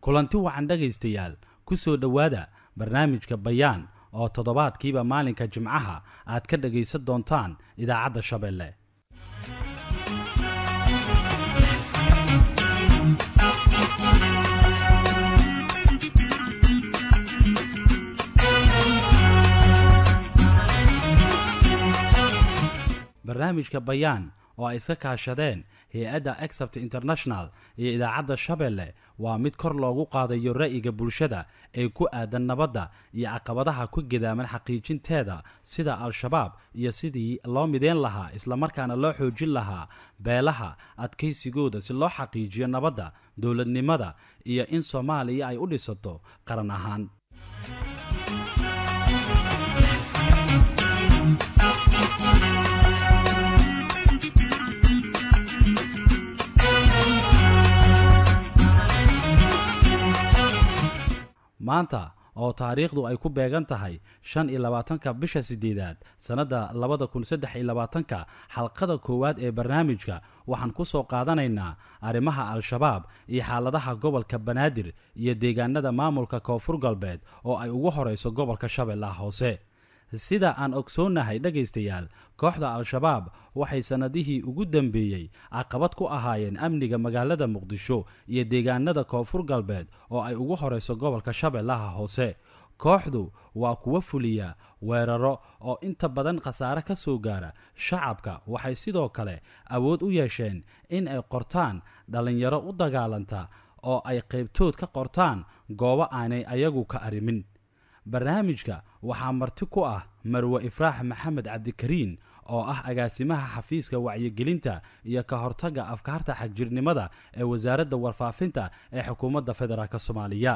kulanti wacan dhegaystayaal ku soo dhowaada barnaamijka bayaan oo toddobaadkiiba maalinka jimcaha aad ka dhagaysan doontaan idaacadda shabeelle barnaamijka bayaan oo ay iska kaashadeen hay-adda exapt international iyo idaacadda shabeelle waa mid kor loogu qaadayo ra'yiga bulshada ee ku aadan nabadda iyo caqabadaha ku gedaaman xaqiijinteeda sida al-shabaab iyo sidii loo mideen lahaa islamarkaana loo xoojin lahaa beelaha adkaysigooda si loo xaqiijiyo nabadda dowladnimada iyo in soomaaliya ay u dhisato qaran ahaan maanta oo taariikhdu ay ku beegan tahay shan iyo labaatanka bisha sideedaad sannadda labada kun saddex iyo labaatanka xalqada koowaad ee barnaamijka waxaan ku soo qaadanaynaa arrimaha al-shabaab iyo xaaladaha gobolka banaadir iyo deegaanada maamulka koonfur galbeed oo ay ugu horeyso gobolka shabeellaha hoose sida aan ogsoonnahay dhegaystayaal kooxda al-shabaab waxay sannadihii ugu dambeeyey caqabad ku ahaayeen amniga magaalada muqdisho iyo deegaanada koonfur galbeed oo ay ugu horeyso gobolka shabeellaha hoose kooxdu waa kuwa fuliya weeraro oo inta badan khasaare ka soo gaara shacabka waxay sidoo kale awood u yeesheen in ay qortaan dhallinyaro u dagaalanta oo ay qaybtood ka qortaan goobo aanay ayagu ka arrimin barnaamijka waxaa marti ku ah marwe ifraax maxamed cabdikariin oo ah agaasimaha xafiiska wacyigelinta iyo ka hortagga afkaarta xagjirnimada ee wasaaradda warfaafinta ee xukuumadda federaalk soomaaliya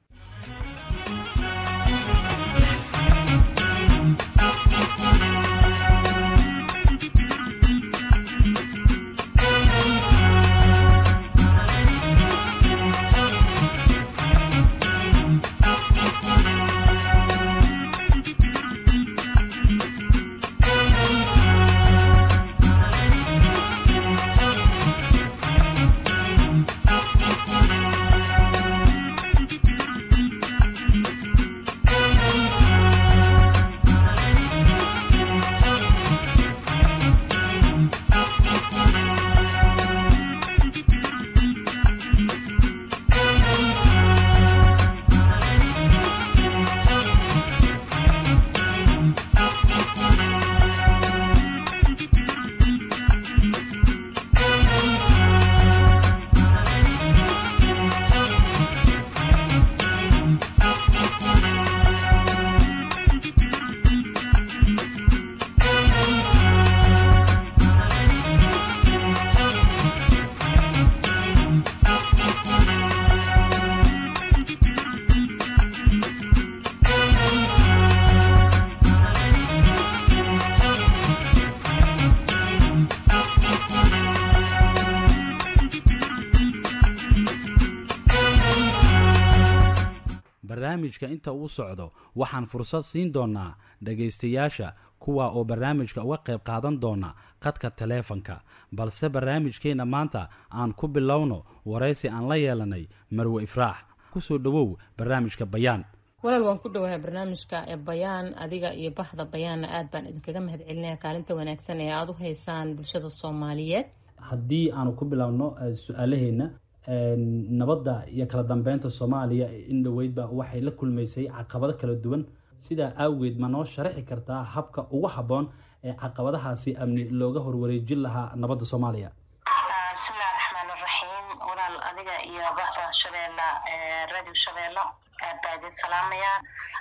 barnaamijka inta uu socdo waxaan fursad siin doonaa dhagaystayaasha kuwa oo barnaamijka uga qayb qaadan doona qadka taleefanka balse barnaamijkeenna maanta aan ku bilowno waraysi aan la yeelanay marwe ifraax kusoo dhowow barnaamijka bayaan walaal waan ku dhowahay barnaamijka ee bayaan adiga iyo bahda bayaanna aad baan idinkaga mahad celinaya kaalinta wanaagsan ee aada u haysaan bulshada soomaaliyeed haddii aanu ku bilowno su-aalaheena nabadda iyo kala dambeynta soomaaliya in dhoweydba waxay la kulmaysay caqabado kala duwan sidaa awgeed ma noo sharaxi kartaa habka ugu habboon ee caqabadahaasi amni looga horwareejin lahaa nabadda soomaaliya bismillahi raxmaan iraxiim walaal adiga iyo bahda shabeella radio shabeello aad baa idin salaamayaa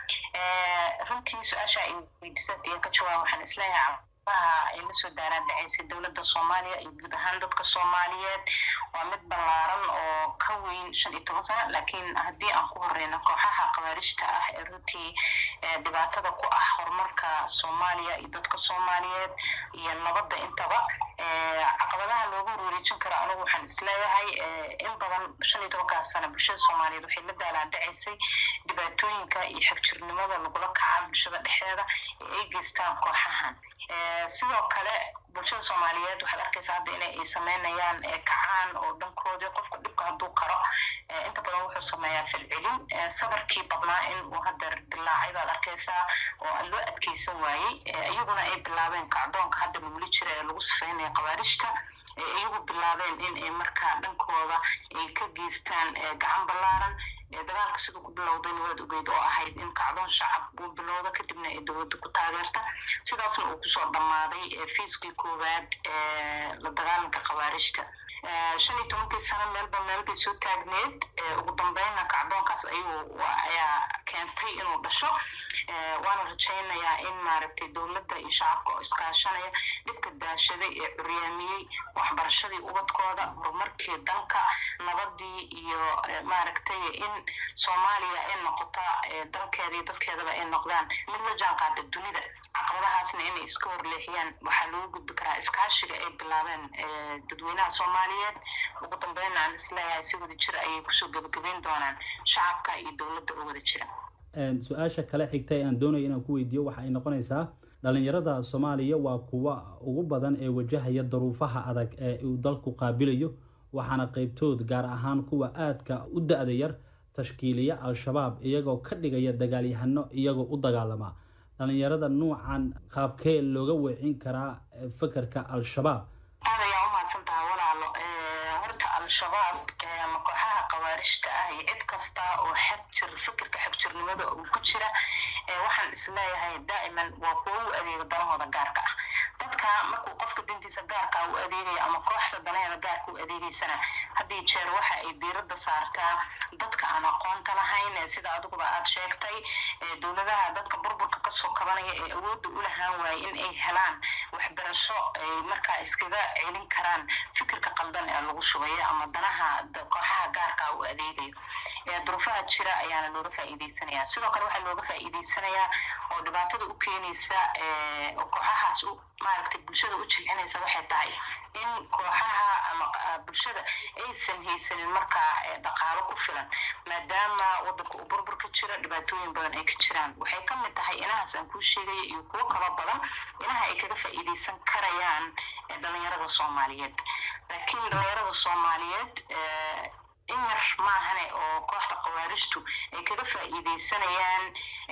runtii su-aasha ay weydiisad iyo ka jawaab waxaan isleeyahay ay lasoo daaraan dhacaysay dowladda soomaaliya iyo guud ahaan dadka soomaaliyeed waa mid ballaaran oo ka weyn shan iyo toban sano laakiin haddii aan ku horeyno kooxaha khawaarijta ah ee runtii dhibaatada ku ah horumarka soomaaliya iyo dadka soomaaliyeed iyo nabadda intaba caqabadaha loogu wareejin karo anigu waxaan isleeyahay in badan shan iyo tobankaas sano bulshada soomaaliyeed waxay la daalaan dhacaysay dhibaatooyinka iyo xagjirnimada lagula kacaa bulshada dhexdeeda ee ay geystaan kooxahan sidoo kale bulshada soomaaliyeed waxaad arkaysaa hadda inay ay sameynayaan kacaan oo dhankoodii qofka dhibka hadduu karo inta badan wuxuu sameeyaa filcilin sabarkii badnaa in uu hadeer dilaacay baad arkaysaa oo loo adkeysan waayey iyaguna ay bilaabeen kacdoonka hadda laguli jira ee lagu sifeynaya khawaarijta iyagu bilaabeen in ay markaa dhankooda ay ka geystaan gacan ballaaran dagaalka siduu ku bilowdayna waad ogeyd oo ahayd in kacdoon shacab uu bilowda kadibna ay dowladda ku taageerta sidaasna uu kusoo dhammaaday fiiskii koowaad la dagaalanka khawaarijta shan iyo tobankii sano meelba meel bay soo taagneed ugu dambeynna kacdoonkaas ayuu ayaa keentay inuu dhasho waana rajaynayaa in maaragtay dowladda iyo shacabka oo iskaashanaya dhibka daashaday ee curyaamiyey waxbarashadii ubadkooda horumarkii dalka nabadii iyo maaragtay in soomaaliya ay noqota dalkeeda iyo dadkeedaba ay noqdaan mid la jaan qaada dunida caqabadahaasna inay iska horleexiyaan waxaa lagu gudbi karaa iskaashiga ay bilaabeen dadweynaha soomaaliyeed ugu dambeynna aan isleeyahay si wada jir ayay kusoo gebagabeyn doonaan shacabka iyo dowladda oo wada jira su-aasha kale xigta ee aan doonayo inaan ku weydiiyo waxa ay noqonaysaa dhalinyarada soomaaliya waa kuwa ugu badan ee wajahaya daruufaha adag ee uu dalku qaabilayo waxaana qeybtood gaar ahaan kuwa aadka u da-da yar tashkiiliya al-shabaab iyagoo ka dhigaya dagaalyahano iyagoo u dagaalama dhalinyarada nuucan qaabkee looga weecin karaa fekerka al-shabaab aad ayaa umahadsan tahay walaalo horta al-shabaab ama kooxaha khawaarijta ah iyo cid kasta oo xag jir fikirka xagjirnimada uu ku jira waxaan isleeyahay daa'iman waa kuwo u adeega danahooda gaarka ah dadka markuu qofka dantiisa gaarka u adeegaya ama kooxda danaheeda gaarka u adeegeysana haddii jeer waxa ay diiradda saartaa dadka aan aqoonta lahayn sida adiguba aad sheegtay dowladaha dadka burburka kasoo kabanaya ee awoodda u lahaan waaye in ay helaan waxbarasho ay markaa iskaga celin karaan fikirka qaldan ee lagu shubayo ama danaha kooxaha gaarka u adeegayo duruufaha jira ayaana looga faa'iideysanaya sidoo kale waxaa looga faa'iideysanayaa oo dhibaatada u keenaysa kooxahaas maaragtay bulshada u jilcinaysa waxay tahay in kooxaha ama bulshada aysan haysanin markaa dhaqaalo ku filan maadaama wadanka uu burbur ka jira dhibaatooyin badan ay ka jiraan waxay ka mid tahay inahaas aan kuu sheegaya iyo kuwo kaba badan inaha ay kaga faa'iideysan karayaan dhalinyarada soomaaliyeed laakiin dhalinyarada soomaaliyeed in yar maahane oo kooxda khawaarijtu ay kaga faa'iideysanayaan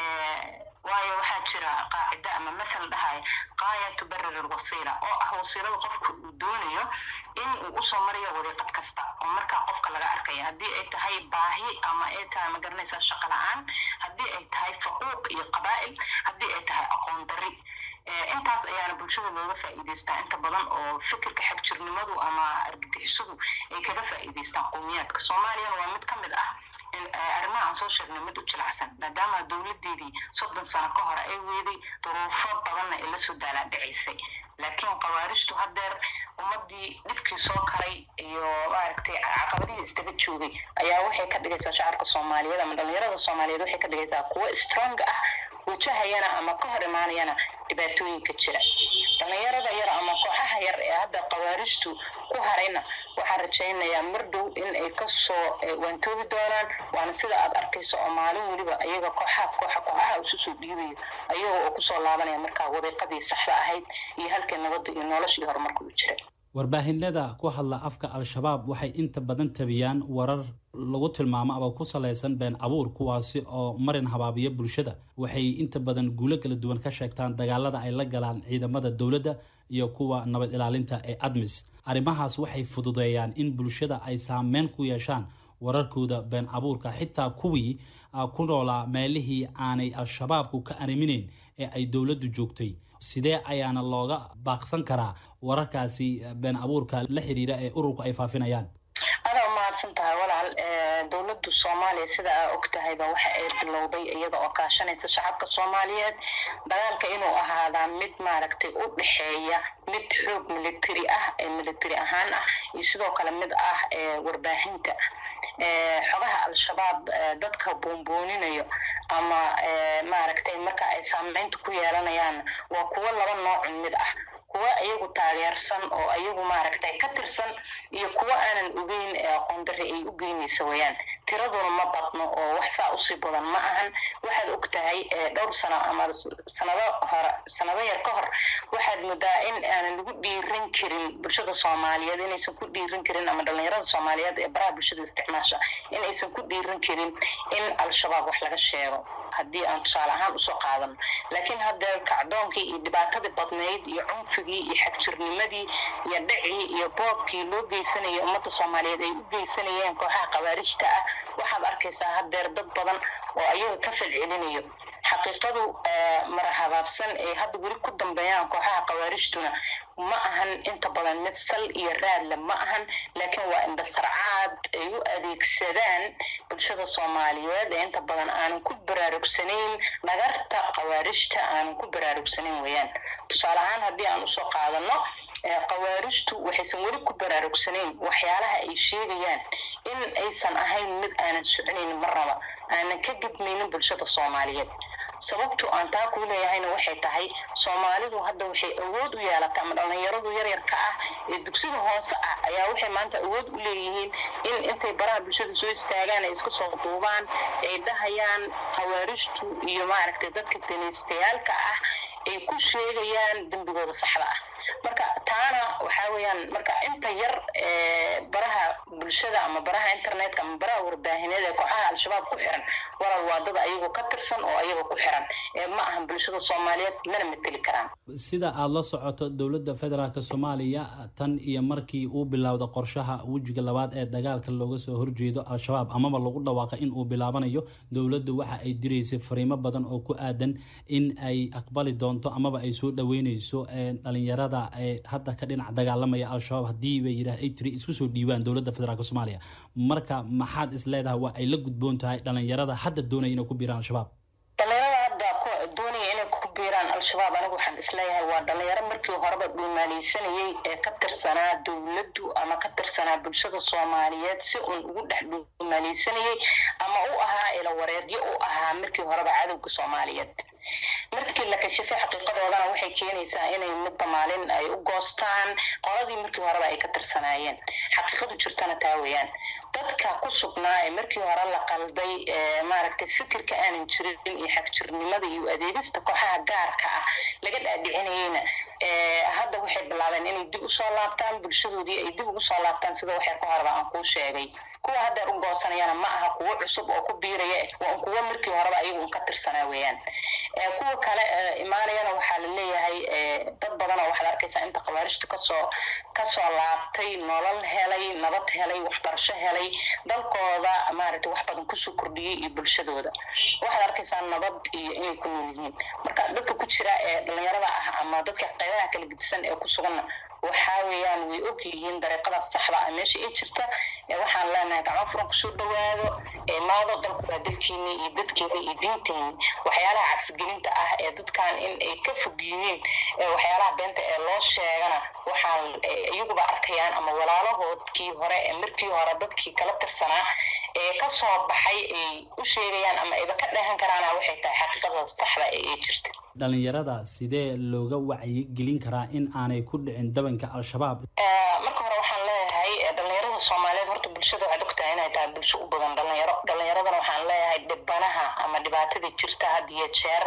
waayo waxaa jira qaacida ama mathal dhahaya qaaya tubarir alwasiila oo ah wasiilada qofka uu doonayo in uu usoo marayo wadiiqad kasta oo markaa qofka laga arkaya haddii ay tahay baahi ama ay tahay ma garanaysaa shaqo la-aan haddii ay tahay faquuq iyo qabaa'il haddii ay tahay aqoon dari intaas ayaana bulshada looga faa'iideystaa inta badan oo fikirka xagjirnimadu ama argagixisadu ay kaga faa'iideystaan qowmiyaadka soomaaliyana waa mid ka mid ah arrimaha aan soo sheegnay mid u jilacsan maadaama dowladeedii soddon sano ka hore ay weeday duruufo badanna ay lasoo daalaa dhicaysay laakiin khawaarijtu hadeer ummadii dhibkii soo karay iyo maaragtay caqabadihii istaga joogay ayaa waxay ka dhigaysaa shacabka soomaaliyeed ama dhalinyarada soomaaliyeed waxay ka dhigaysaa kuwo strong ah wajahayana ama ka hor imaanayana dhibaatooyinka jira dhalinyarada yar ama kooxaha yar ee hadda khawaarijtu ku harayna waxaan rajaynayaa mar dhow in ay kasoo waantoobi doonaan waana sida aad arkayso oo maalin weliba iyaga kooxaha kooxa kooxaha isu soo dhiibayo ayaga oo kusoo laabanaya markaa wadiiqadii saxda ahayd iyo halkii nabadda iyo nolosha iyo horumarka u jira warbaahinada ku hadla afka al-shabaab waxay inta badan tabiyaan warar lagu tilmaamo aba ku salaysan been abuur kuwaasi oo marin habaabiya bulshada waxay inta badan guulo kala duwan ka sheegtaan dagaalada ay la galaan ciidamada dowladda iyo kuwa nabad ilaalinta ee admis arrimahaas waxay fududeeyaan in bulshada ay saameyn ku yeeshaan wararkooda been abuurka xitaa kuwii ku noolaa meelihii aanay al-shabaabku ka arriminayn ee ay dowladdu joogtay sidee ayaana looga baaqsan karaa wararkaasi been abuurka la xiriira ee ururku ay faafinayaan adaa umahadsan tahay walaal dowladdu soomaaliya sida aa og tahayba waxa ay bilowday iyada oo kaashanaysa shacabka soomaaliyeed dagaalka inuu ahaadaa mid maaragtay u dhexeeya mid xoog military ah ee military ahaan ah iyo sidoo kale mid ah warbaahinta xogaha al-shabaab dadka buunbuuninayo ama maaragtay marka ay saameynta ku yeelanayaan waa kuwo laba noocun mid ah kuwa iyagu taageersan oo iyagu maaragtay ka tirsan iyo kuwa aanan ogeyn ee aqoon darri ay u geynaysa wayaan tiraduna ma badno oo wax saa usii badan ma ahan waxaad og tahay dhowr sano ama sanado hore sanado yar ka hor waxaad moodaa in aanan lagu dhiiran karin bulshada soomaaliyeed inaysan ku dhiiran karin ama dhalinyarada soomaaliyeed ee baraha bulshada isticmaasha inaysan ku dhiiran karin in al-shabaab wax laga sheego haddii aan tusaale ahaan usoo qaadano laakiin haddee kacdoonkii iyo dhibaatadii badnayd iyo cunfigii iyo xagjirnimadii iyo dhacii iyo boobkii loo geysanayay ummadda soomaaliyeed ay u geysanayeen kooxaha khawaarijta ah waxaad arkaysaa haddeer dad badan oo ayaga ka falcelinayo xaqiiqadu marahabaabsan ay hadda weli ku dambeeyaan kooxaha khawaarijtuna ma ahan inta badan mid sal iyo raadle ma ahan laakiin waa indhasarcaad ay u adeegsadaan bulshada soomaaliyeed ee inta badan aanan ku baraarugsanayn dhagarta khawaarijta aanan ku baraarugsanayn weyaan tusaale ahaan haddii aan usoo qaadano khawaarijtu waxaysan weli ku baraarugsanayn waxyaalaha ay sheegayaan in aysan ahayn mid aanan soconaynin marnaba aanan ka gidmaynin bulshada soomaaliyeed sababtu aan taa kuu leeyahayna waxay tahay soomaalidu hadda waxay awood u yeelatay ama dhallinyaradu yaryarka ah ee dugsida hoose ah ayaa waxay maanta awood u leeyihiin in intay baraha bulshada soo istaagaan ay iska soo duubaan ay dhahayaan khawaarijtu iyo maaragtay dadka danaystayaalka ah ay ku sheegayaan dembigooda saxda ah marka taana waxaa weeyaan marka inta yar baraha bulshada ama baraha internetka ama baraha warbaahineed ee kooxaha al-shabaab ku xiran walal waa dad ayagu ka tirsan oo ayaga ku xiran ee ma ahan bulshada soomaaliyeed mana mateli karaan sida aada la socoto dowladda federaalk soomaaliya tan iyo markii uu bilowda qorshaha wejiga labaad ee dagaalka looga soo horjeedo al-shabaab amaba lagu dhawaaqa in uu bilaabanayo dowladdu waxa ay diraysay fariimo badan oo ku aadan in ay aqbali doonto amaba ay soo dhaweyneyso dhalinyarada hadda ka dhinac dagaalamaya al-shabaab haddii bay yidhah ay tiri isku soo dhiibaan dowladda federaalk soomaaliya marka maxaad is leedahay waa ay la gudboon tahay dhalinyarada hadda doonaya inay ku biiraan al-shabaab dhalinyarada hadda doonaya inay ku biiraan al-shabaab anigu waxaan isleeyahay waa dhalinyaro markii horeba dhuumaaleysanayay ee ka tirsanaa dowladdu ama ka tirsanaa bulshada soomaaliyeed si uun ugu dhex dhuumaaleysanayay ama u ahaa ilawareedyo u ahaa markii horeba cadowga soomaaliyeed markii la kashifay xaqiiqadoodana waxay keenaysaa inay midba maalin ay u goostaan qoladii markii horeba ay ka tirsanaayeen xaqiiqadu jirtana taa weeyaan dadka ku sugnaa ee markii hore la qalday maaragtay fikirka aanan jirin iyo xagjirnimada iyo adeegista kooxaha gaarka ah laga dhaadhicinayeyna hadda waxay bilaabeen inay dib usoo laabtaan bulshadoodii ay dib ugu soo laabtaan sida waxay ka horeba aan kuu sheegay kuwa haddeer u goosanayana ma aha kuwo cusub oo ku biiraya waa un kuwo markii horeba ayagu un ka tirsanaa weeyaan kuwa kale imaanayana waxaa la leeyahay dad badan oo waxaad arkaysaa inta khawaarijta kasoo kasoo laabtay nolol helay nabad helay waxbarasho helay dalkooda maaragtay wax badan kusoo kordhiyey iyo bulshadooda waxaad arkaysaa nabad iyo inay ku nool yihiin marka dadka ku jira ee dhalinyarada ah ama dadka qaybaha kala gedisan ee ku suganna waxaa weeyaan way og yihiin dariiqada saxda ah meesha ay jirta waxaan leenahay gacmo furan kusoo dhawaado maado dalku waa dalkiini iyo dadkeeda iyo diinteeni waxyaalaha cabsigelinta ah ee dadkan in ay ka fog yihiin waxyaalaha beenta ee loo sheegana waxaan iyaguba arkayaan ama walaalahoodkii hore ee markii hore dadkii kala tirsanaa ee kasoo baxay ay u sheegayaan ama ayba ka dheehan karaana waxay tahay xaqiiqada saxda ee ay jirta dhalinyarada sidee looga wacyigelin karaa in aanay ku dhicin dabanka al-shabaab marka hore waxaan leeyahay dhalinyarada soomaaliyeed horta bulshada waxaad ogtahay inay tahay bulsho u badan dhalinyaro dhalinyaradana waxaan leeyahay dhibanaha ama dhibaatada jirta had iyo jeer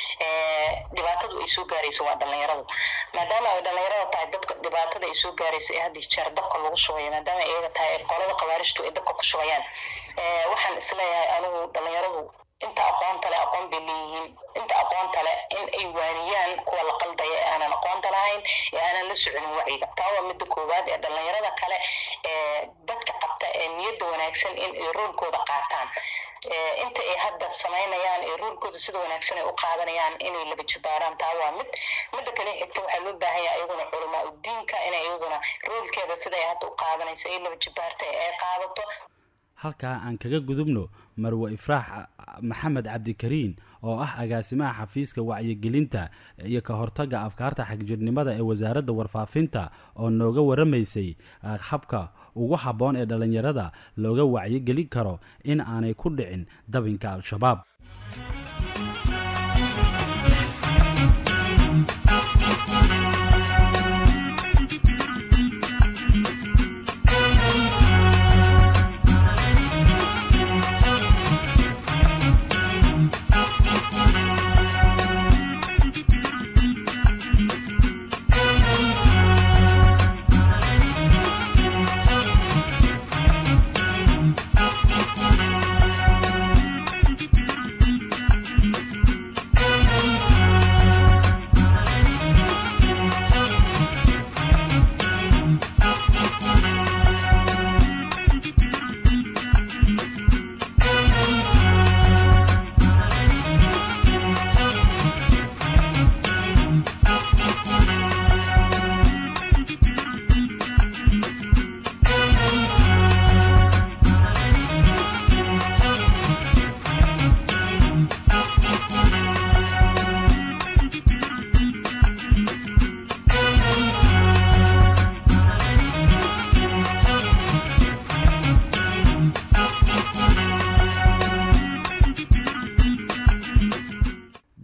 dhibaatadu ay soo gaarayso waa dhalinyaradu maadaama ay dhalinyarada tahay dadka dhibaatada ay soo gaarayso ee had iyo jeer dabka lagu shubayo maadaama iyaga tahay qolada khawaarijtu ay dabka ku shubayaan waxaan isleeyahay anigu dhalinyaradu inta aqoonta le aqoon bay leeyihiin inta aqoonta le in ay waaniyaan kuwa la qaldaya ee aanan aqoonta lahayn ee aanan la soconin wacyiga taa waa midda koowaad ee dhalinyarada kale ee dadka qabta ee niyadda wanaagsan in ay roolkooda qaataan inta ay hadda samaynayaan ee roolkooda sida wanaagsan ay u qaadanayaan inay laba jibaaraan taa waa mid midda kale xigta waxaa loo baahan yahay iyaguna culamaa udiinka inay iyaguna roolkeeda sida ay hadda u qaadanayso ay laba jibaarta ee ay qaadato halkaa aan kaga gudubno marwe ifraax maxamed cabdikariin oo ah agaasimaha xafiiska wacyigelinta iyo ka hortagga afkaarta xagjirnimada ee wasaaradda warfaafinta oo nooga waramaysay habka ugu habboon ee dhallinyarada looga wacyigelin karo in aanay ku dhicin dabinka al-shabaab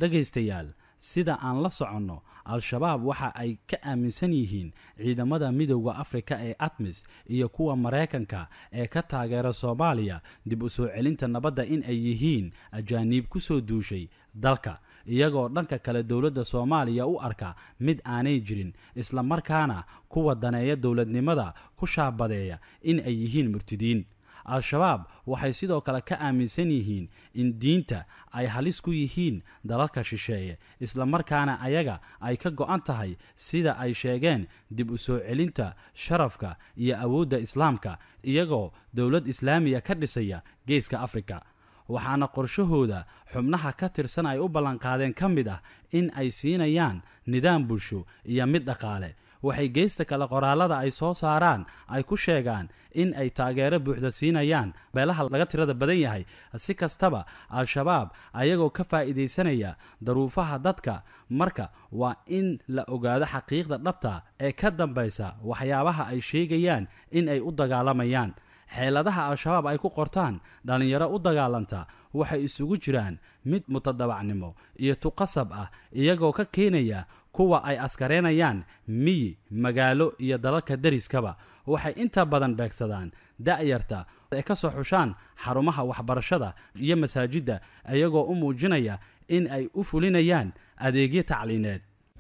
dhegaystayaal sida aan la soconno al-shabaab waxa ay ka aaminsan yihiin ciidamada midowda afrika ee atmis iyo kuwa maraykanka ee ka taageera soomaaliya dib u soo celinta nabadda in ay yihiin ajaaniib ku soo duushay dalka iyagoo dhanka kale dowladda soomaaliya u arka mid aanay jirin islamarkaana kuwa daneeya dowladnimada ku shaabadeeya in ay yihiin murtidiin al-shabaab waxay sidoo kale ka aaminsan yihiin in diinta ay halis ku yihiin dalalka shisheeye islamarkaana ayaga ay ka go-an tahay sida ay sheegeen dib u soo celinta sharafka iyo awoodda islaamka iyagoo dowlad islaamiya ka dhisaya geeska afrika waxaana qorshahooda xubnaha ka tirsan ay u ballanqaadeen ka mid ah in ay siinayaan nidaam bulsho iyo mid dhaqaale waxay geesta kale qoraalada ay soo saaraan ay ku sheegaan in ay taageero buuxda siinayaan beelaha laga tirada badan yahay si kastaba al-shabaab ayagoo ka faa'iidaysanaya daruufaha dadka marka waa in la ogaado xaqiiqda dhabta ee ka dambaysa waxyaabaha ay sheegayaan in ay u dagaalamayaan xeeladaha al-shabaab ay ku qortaan dhallinyaro u dagaalanta waxay isugu jiraan mid mutadabacnimo iyo tuqasab ah iyagoo ka keenaya kuwa ay askareynayaan miyi magaalo iyo dalalka deriskaba waxay inta badan beegsadaan da'yarta ay ka soo xushaan xarumaha waxbarashada iyo masaajidda iyagoo u muujinaya in ay u fulinayaan adeegyo tacliineed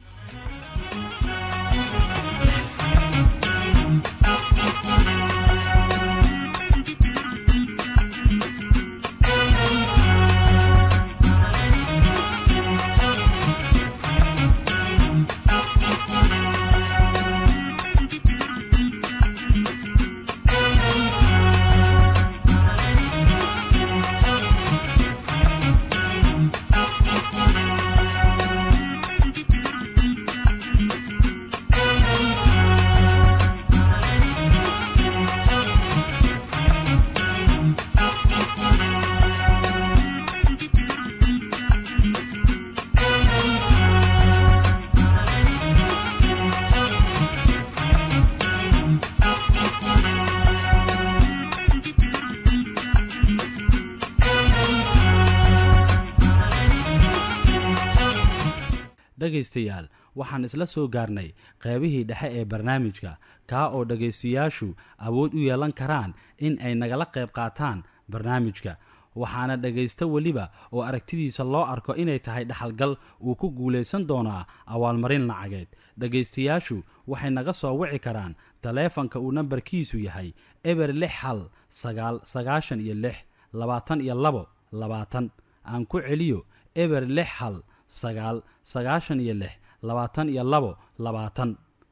dhegaystayaal waxaan isla soo gaarnay qeybihii dhexe ee barnaamijka kaa oo dhegaystayaashu awood u yeelan karaan in ay nagala qayb qaataan barnaamijka waxaana dhegaysta weliba oo aragtidiisa loo arko inay tahay dhaxalgal uu ku guulaysan doonaa awaalmarin lacageed dhegaystayaashu waxay naga soo wici karaan taleefanka uu nambarkiisu yahay eber lix hal sagaal sagaashan iyo lix labaatan iyo labo labaatan aan ku celiyo eber lix hal sagaal sagaashan iyo lix labaatan iyo labo labaatan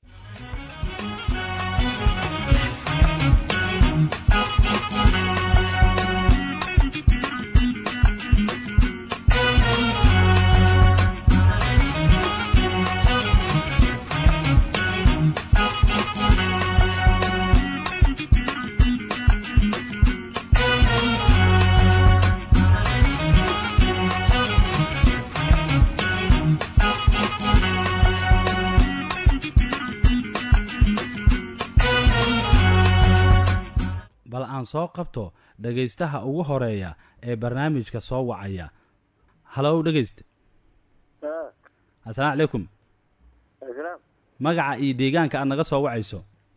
bal aan soo qabto dhegaystaha ugu horeeya ee barnaamijka soo wacaya halow dhegaysta assalaamu calaykum magaca iyo deegaanka aad naga soo wacayso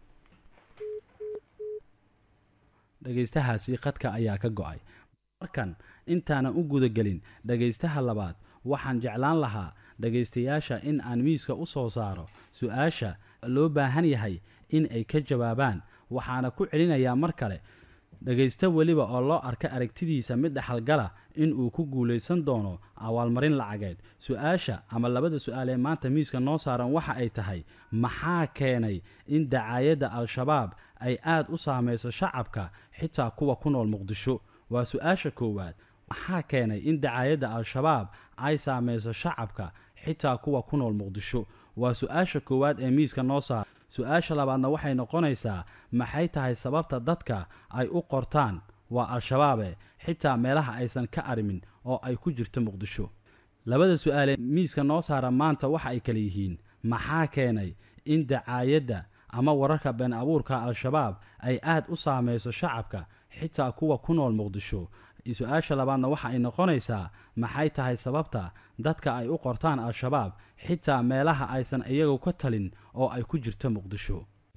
dhegaystahaasi qadka ayaa ka go-ay markan intaanan u gudagelin dhegaystaha labaad waxaan jeclaan lahaa dhegaystayaasha in aan miiska u soo saaro su-aasha loo baahan yahay in ay ka jawaabaan waxaana ku celinayaa mar kale dhegaysto weliba oo loo arka aragtidiisa mid dhexalgala in uu ku guulaysan doono awaalmarin lacageed su-aasha ama labada su-aal ee maanta miiska noo saaran waxa ay tahay maxaa keenay in dacaayadda al-shabaab ay aad u saamayso shacabka xitaa kuwa ku nool muqdisho waa su-aasha koowaad maxaa keenay in dacaayadda al-shabaab ay saamayso shacabka xitaa kuwa ku nool muqdisho waa su-aasha koowaad ee miiska noo saara su-aasha labaadna waxay noqonaysaa maxay tahay sababta dadka ay u qortaan waa al-shabaabe xitaa meelaha aysan ka arimin oo ay ku jirto muqdisho labada su-aalee miiska noo saara maanta waxa ay kale yihiin maxaa keenay in dacaayadda ama wararka been abuurka al-shabaab ay aad u saamayso shacabka xitaa kuwa ku nool muqdisho su-aasha labaadna waxa ay noqonaysaa maxay tahay sababta dadka ay u qortaan al-shabaab xitaa meelaha aysan iyagu ka talin oo ay ku jirto muqdisho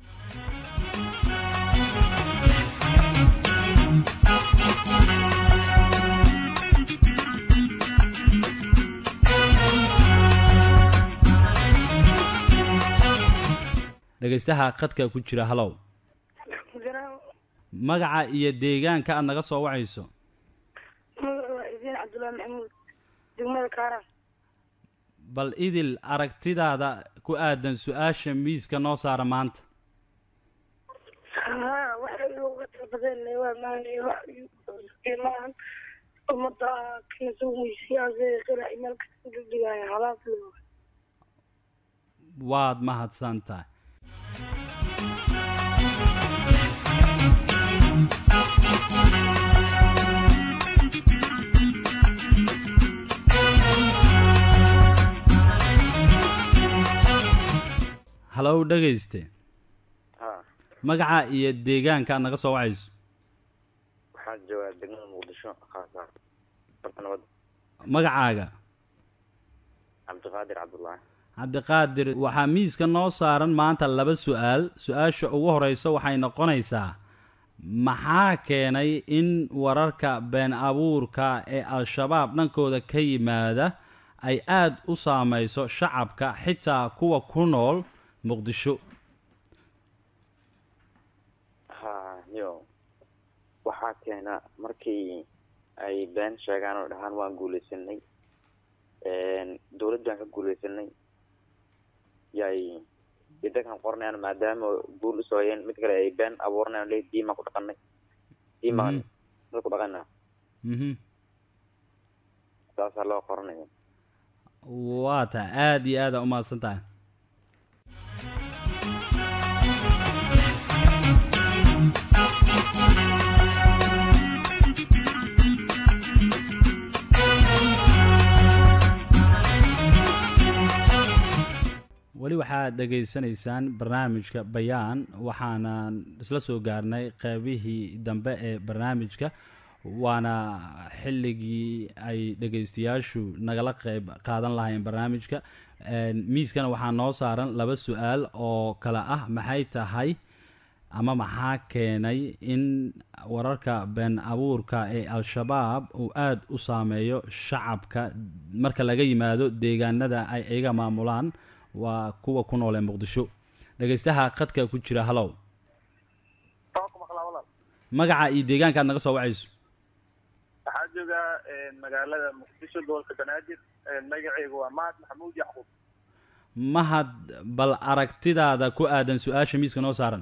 dhegaystaha khadka ku jira halow magaca iyo deegaanka aad naga soo wacayso waa idiin cabdullaahi maxamuud degmada kaaraan bal idil aragtidaada ku aadan su-aasha miiska noo saara maanta haa waxay uga talabadeen waa maanay wax maahan ummadda kana soo weysiyaasee qirac meel kasta dhigdhigaya halaas loo waad mahadsan tahay halow dhegayste ha magaca iyo deegaanka aad naga soo wacayso waxaan joogaa degmada muqdisho khaasa barka nabad magacaaga cabdiqaadir cabdullaahi cabdiqaadir waxaa miiska noo saaran maanta laba su-aal su-aasha ugu horeysa waxay noqonaysaa maxaa keenay in wararka been abuurka ee al-shabaab dhankooda ka yimaada ay aada u saameyso shacabka xitaa kuwa ku nool muqdisho ha yo waxaa keena markii ay been sheegaan oo dhahaan waan guuleysanay dawladdan ka guuleysanay yay idakan qoranayaan maadaama guul usooyeen mid kale ay been abuuranayan le diimaan ku dhaqanay diimaan dad ku dhaqana mhm saasaa loo qoranaya waa tahay aada iyo aada umahadsan tahay weli waxaad dhegaysanaysaan barnaamijka bayaan waxaanan isla soo gaarnay qeybihii dambe ee barnaamijka waana xilligii ay dhegaystayaashu nagala qeyb qaadan lahayn barnaamijka miiskana waxaa noo saaran laba su-aal oo kale ah maxay tahay ama maxaa keenay in wararka been abuurka ee al-shabaab uu aada u saameeyo shacabka marka laga yimaado deegaanada ay iyaga maamulaan waa kuwa ku nool ee muqdisho dhegaystaha khadka ku jira halow magaca iyo deegaanka aad naga soo wacayso waxaa joogaa magaalada muqdisho gobolka banaadir magacaygu waa mahad maxamuud yacquub mahad bal aragtidaada ku aadan su-aasha miiska noo saaran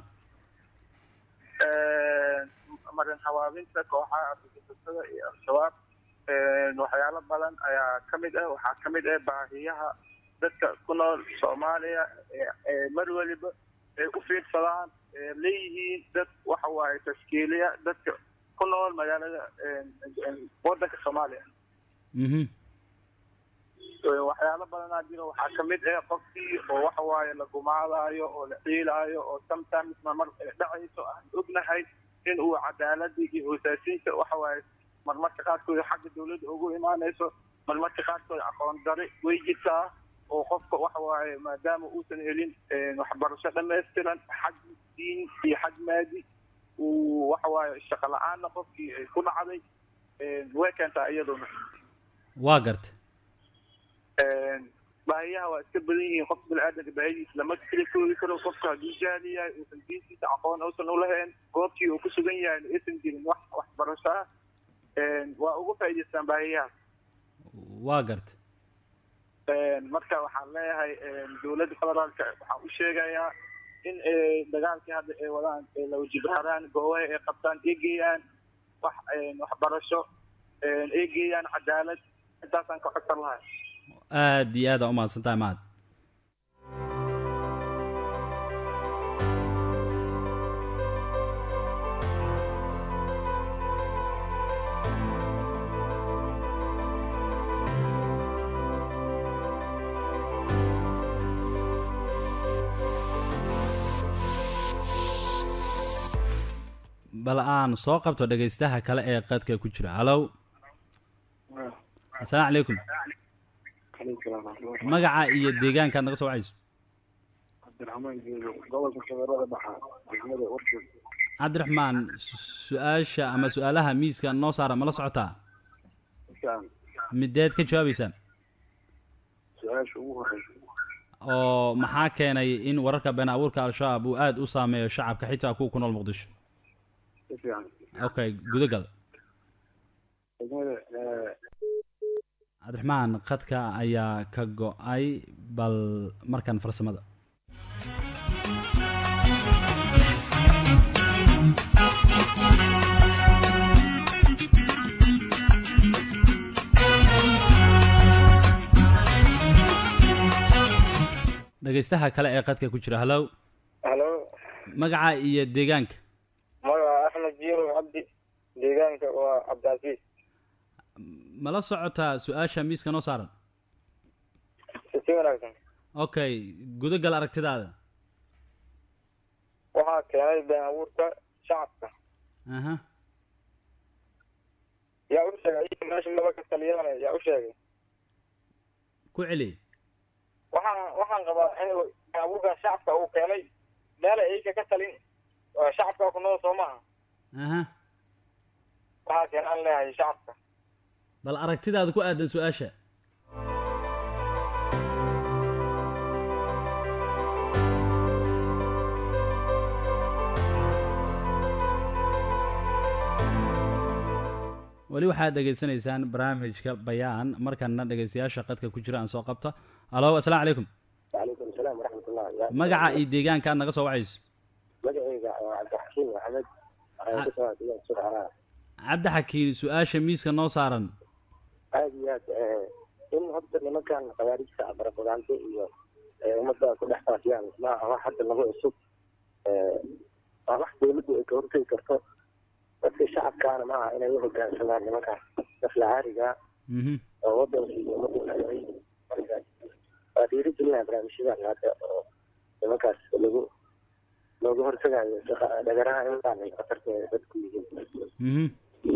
marin habaabinta kooxaha argagixisada iyo al-shabaab waxyaalo badan ayaa ka mid ah waxaa ka mid ah baahiyaha dadka ku nool soomaaliya ee mar weliba ay u fiirsadaan leeyihiin dad waxa waaye tashkiiliya dadka ku nool magaalada wadanka soomaaliya mhm waxyaalo badanaa jiro waxaa kamid ah qofkii oo waxa waaye la gumaadaayo oo la ciilaayo oo sometimes marmar dhacayso aan ognahay in uu cadaaladii iyo hoosaasiinta waxa waaye marmarka qaarkood xagga dawladda ugu imaanayso marmarka qaarkood aqoon dari way jirtaa oo qofka waxa waaye maadaama uusan helin waxbarasho dhammaystiran xag diin iyo xag maadi uu waxa waaye shaqo la-aanna qofkii ay ku dhacday way keentaa iyaduna waa garta baahiyaha waa iska badan yihiin qofka bini-aadanka baahidiisa lama kala koogi karo qofka hadduu jaali yahay uusan diintiisa aqoon uusan ulahayn goobtii uu ku sugan yahay aysan jirin wax waxbarasho ah waa uga faa'idaystaan baahiyaha waa garta marka waxaan leeyahay dowladda federaalka waxaan u sheegayaa in dagaalkii hadda ay wadaan lawajibharaan goobaha ay qabtaan ay geeyaan wax waxbarasho ay geeyaan cadaalad intaasaan ka codsan lahay aada iyo aada umahadsan tahay mahad bal aan soo qabto dhegaystaha kale ee qadka ku jira halow assalaamu calaykum magaca iyo deegaankaad naga soo wacayso cabdiraxmaan geedo gobolka shabeellada dhaxa degmada warshiid cabdiraxmaan su-aasha ama su-aalaha miiska noo saara ma la socotaa isaan mideed ka jawaabaysaan su-aasha ugu horeysa oo maxaa keenay in wararka been abuurka al-shabaab uu aada u saameeyo shacabka xitaa kuwa ku nool muqdisho si fiican okay gudagal degmada cabdiraxmaan khadka ayaa ka go-ay bal markan farsamada dhegaystaha kale ee qadka ku jira halow halo magaca iyo deegaanka magaca axmed jiiro cabdi deegaanka waa cabdicasiis ma la socotaa su-aasha miiska noo saaran si wanaagsan okay gudagal aragtidaada waxaa keenay been abuurka shacabka aha yaa u sheegay iyaga meesha laba ka taliyaan yaa u sheegay ku celi waxaan waxaan qabaa in been abuurka shacabka uu keenay meel ay iyaga ka talin oo shacabka ku nool soo maaha aha waxaa keenaan leeyahay shacabka bal aragtidaada ku aadan su-aasha weli waxaad dhegaysanaysaan barnaamijka bayaan markana dhegaystayaasha qadka ku jira aan soo qabta alo assalaamu calaykum وعليكم السلام ورحمة الله يا magaca iyo deegaanka aad naga soo wacayso مجعي عبد الحكيم محمد أنا كنت أقول سرعة cabdi xakiin su-aasha miiska noo saaran هذه إن هذا لما كان خوارج سعبر بغانتي إيو ومدى كل إحساس يعني ما هو حتى لما يسوق راح دولته إكورتي كرتو بس الشعب كان معه إنه يهو كان سمان لما كان نفل عارقة mhm وضع في ومدى الحيوي وديري جلنا برامج شباب هذا لما كان لغو looga hortagayo shaqa- dhagaraha in aanay khatarteeda dadku yihiin mhm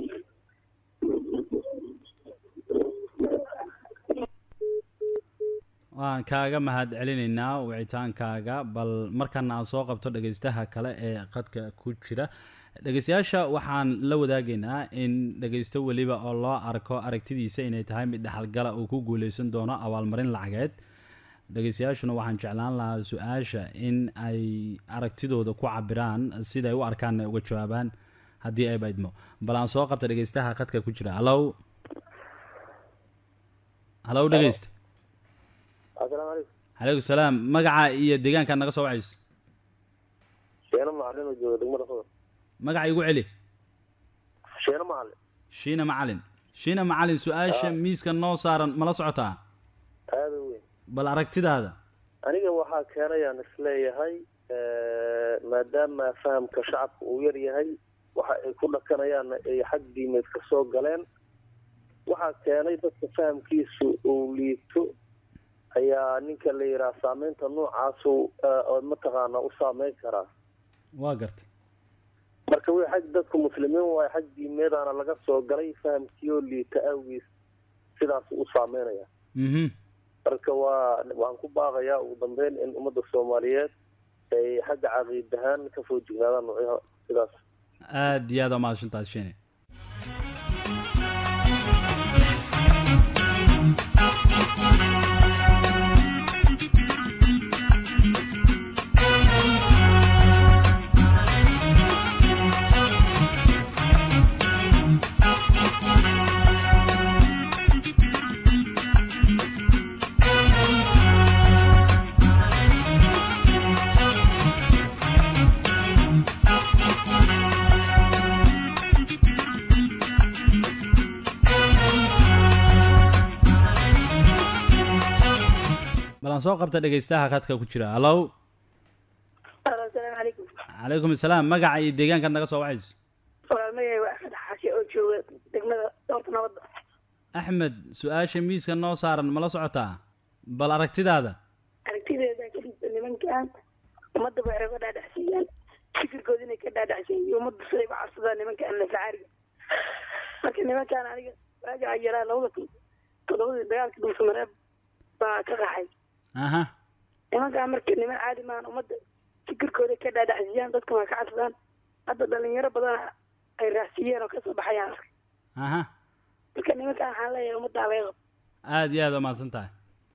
waan kaaga mahad celinaynaa wicitaankaaga bal markana aan soo qabto dhegaystaha kale ee qadka ku jira dhegaystayaasha waxaan la wadaagaynaa in dhegaysto weliba oo loo arko aragtidiisa inay tahay mid dhexalgala uu ku guuleysan doono abaalmarin lacageed dhegaystayaashuna waxaan jeclaan lahaa su-aasha in ay aragtidooda ku cabiraan siday u arkaanna uga jawaabaan haddii ay baydmo bal aan soo qabta dhegaystaha qadka ku jira hallow hallow dhegaysta asalaamu calaykum calaykum salaam magaca iyo deegaankaad naga soo wacayso sheeno macalin oo jooga degmada fudud magaca igu celi sheeno macalin shiina macalin shiina macalin su-aasha miiska noo saaran mala socotaa aada u weyn bal aragtidaada aniga waxaa keenayaan isleeyahay maadaama fahamka shacabka uu yar yahay waxa ay ku dhaqanayaanna ay xag diimeed ka soo galeen waxaa keenay dadka fahamkiisu uu liito ayaa ninka la yidhaha saameynta noocaasu oo mataqaana u saameyn karaa waa garta marka wi xag dadku muslimiin waayo xag diimeedana laga soo galay fahamkii oo liita awgiis sidaas u saameynaya mhm marka waa waan ku baaqayaa ugu dambeyn in ummadda soomaaliyeed ay xagga caqiid ahaan ka foo jignaadaan noocyaha sidaas aada iyo aada u mahadsantahay shiine bal aan soo qabta dhegaystaha khadka ku jira hallow asalaamu calaykum calaykum asalaam magaca iyo deegaankaad naga soo wacayso walaalmagay waa axmed xaashe oo jooga degmada doorta nabadda axmed su-aasha miiska noo saaran mala socotaa bal aragtidaada aragtideeda kadib nimankan ummadda bay oga dhaadhacsiiyaan fikirkooda inay ka dhaadhacsan iyo ummadda siday u cabsadaan nimanka annasacaariga marka nimankaan aniga waagaa yaraa labada kun toddobadii dagaalka dhuusamareeb baa ka qaxay aha nimankaan marka niman caadi maahan ummadda fikirkooda ka dhaadhacsiyaan dadka waa ka cabsadaan hadda dhalinyaro badan ay raacsiiyeen oo kasoo baxayaan arkay aha marka nimankaan waxaan leeyahay ummaddaa laga qabo aada iyo aada umahadsan tahay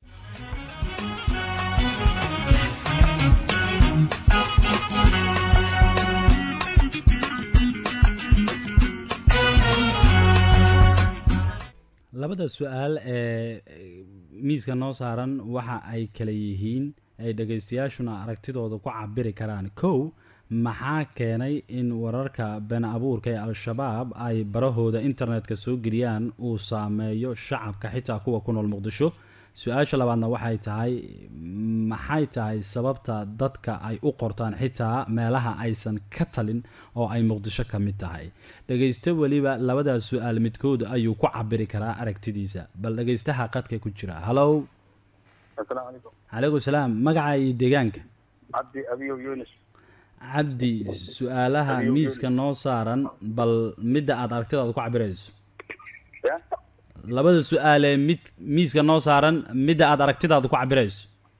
labada su-aal ee miiska noo saaran waxa ay kala yihiin ay dhegaystayaashuna aragtidooda ku cabiri karaan kow maxaa keenay in wararka been abuurka ee al-shabaab ay barahooda internetka soo geliyaan uu saameeyo shacabka xitaa kuwa ku nool muqdisho su-aasha labaadna waxay tahay maxay tahay sababta dadka ay u qortaan xitaa meelaha aysan ka talin oo ay muqdisho ka mid tahay dhegaysto weliba labadaas su-aal midkood ayuu ku cabiri karaa aragtidiisa bal dhegaystaha qadka ku jira hallow asalaamu calaykum calaykum salaam magaca iyo deegaanka cabdi abiyow yunis cabdi su-aalaha Adiyo, miiska noo saaran bal midda aada aragtidaada ku cabirayso ya labada su-aalee mid miiska noo saaran midda aada aragtidaada ku cabirayso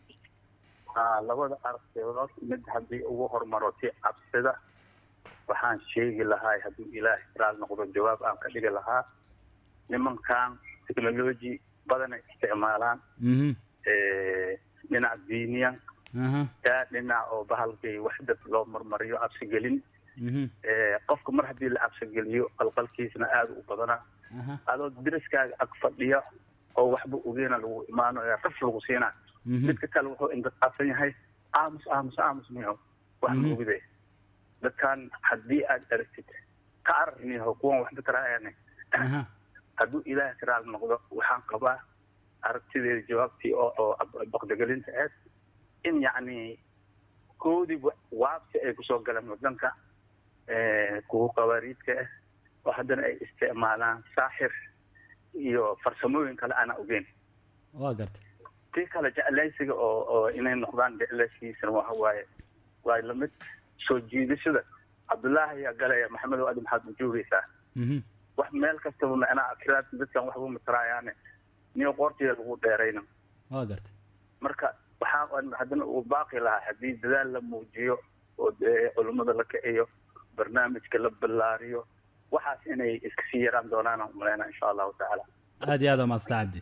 aa labada aragtidood mid haddii ugu hormaro si cabsida waxaan sheegi lahaa hadduu ilaahay raal noqdo jawaab aan ka dhigi lahaa nimankan technology badana isticmaalaan mhm dhinac diiniyan aha yaa dhinac oo bahalkay wax dad loo marmariyo cabsigelin mhm qofka mar haddii la cabsigeliyo qalqalkiisna aada u badana aha adoo deriskaaga ag fadhiya oo waxba ogeena lagu imaano ee raf lagu siina mhm midka kale wuxuu indaqaabsan yahay aamus aamus aamus miho wax Mhm. ma ogide dadkan haddii aad aragtid ka arar miho kuwan waxba taraayane aha hadduu ilaahay ka raali noqdo waxaan qabaa aragtideeda jawaabtii oo oo ab- baqdagelinta aad in yacni koodii wa- waabsi ay kusoo galeen wadanka kuwa qabaariidka ah oo haddana ay isticmaalaan saaxir iyo farsamooyin kale aanaa ogeyn waa gartay tii kale jeclaysiga oo oo inay noqdaan jeclaysigiisana waxa waaye waa lamid soo jiidashada cabdullaahi ayaa galaya maxamedow adi maxaad ma joogaysaa mhm wax meel kastaba macnaa akiraad dadkan waxba mataraayaane niyo qoortiya lagu dheerayna waa gartay marka waxaa aan haddana uu baaqi lahaa haddii dadaal la muujiyo oo dee culummada la kiciyo barnaamijka la ballaariyo waxaas inay iska sii yaraan doonaan aan umaleynaa insha allahu tacaala aada iyo aada umahadsan cabdi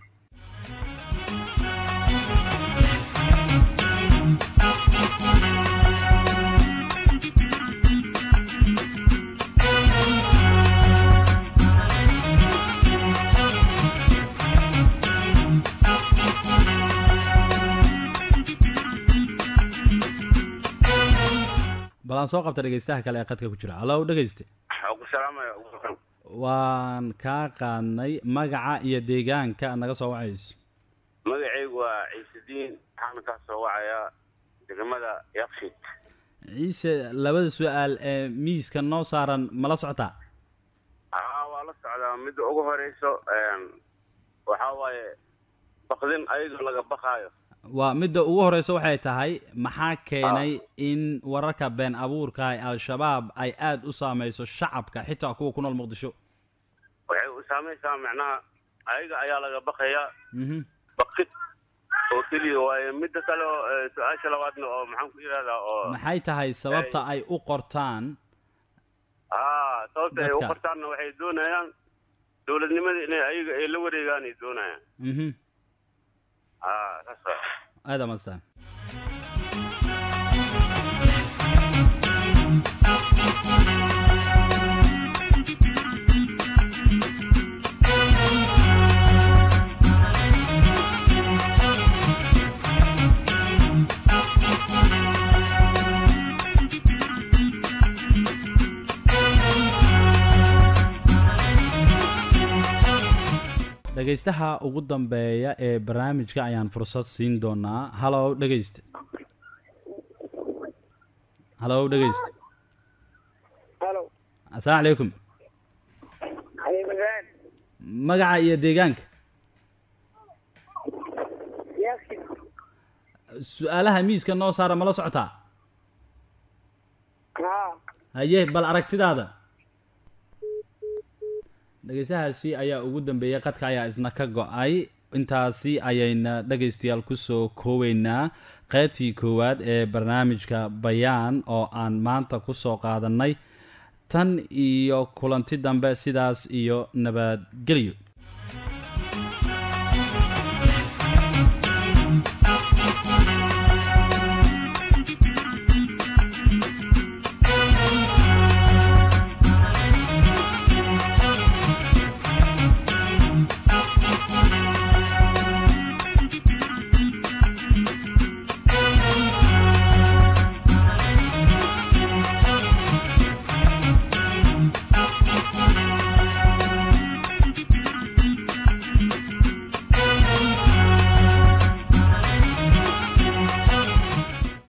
bal aan soo qabta dhegaystaha kale ee qadka ku jira hallow dhegayste waxaan ku salaamaya waan kaa qaadnay magaca iyo deegaanka aad naga soo wacayso magacaygu waa ciisediin waxaana kaa soo wacayaa degmada yakshid ciise labada su-aal ee miiska noo saaran mala socotaa aa waa la socdaa midda ugu horeyso waxaa waaye bakdin ayadoo laga bakaayo waa midda ugu horeysa waxay tahay maxaa keenay in wararka been abuurka ee al-shabaab ay aada u saameyso shacabka xitaa kuwa ku nool muqdisho waxay u saamaysaa macnaha ayaga ayaa laga bakayaa mhm bakid oo keliya waaye midda kale oo eh, su-aasha labaadna oo maxaan ku yidhahdaa oo maxay tahay sababta ay u qortaan aa sababta ay u Dadka. qortaanna waxay doonayaan dowladnimada inay ayaga ay la wareegaan ay doonayaan mhm aa saas waa aada mastaan dhegaystaha ugu dambeeya ee barnaamijka ayaan fursad siin doonaa hallow dhegayste hallow dhegayste halo assalaamu calaykum xabiibadaan magaca iyo deegaanka yaaksin su-aalaha miiska noo saara mala socotaa haa haye bal aragtidaada dhegeystahaasi ayaa ugu dambeeyey qadka ayaa isna ka go-ay intaasi ayayna dhegaystayaal kusoo kooweynaa qeybtii koowaad ee barnaamijka bayaan oo aan maanta kusoo qaadanay tan iyo kulanti dambe sidaas iyo nabadgelyo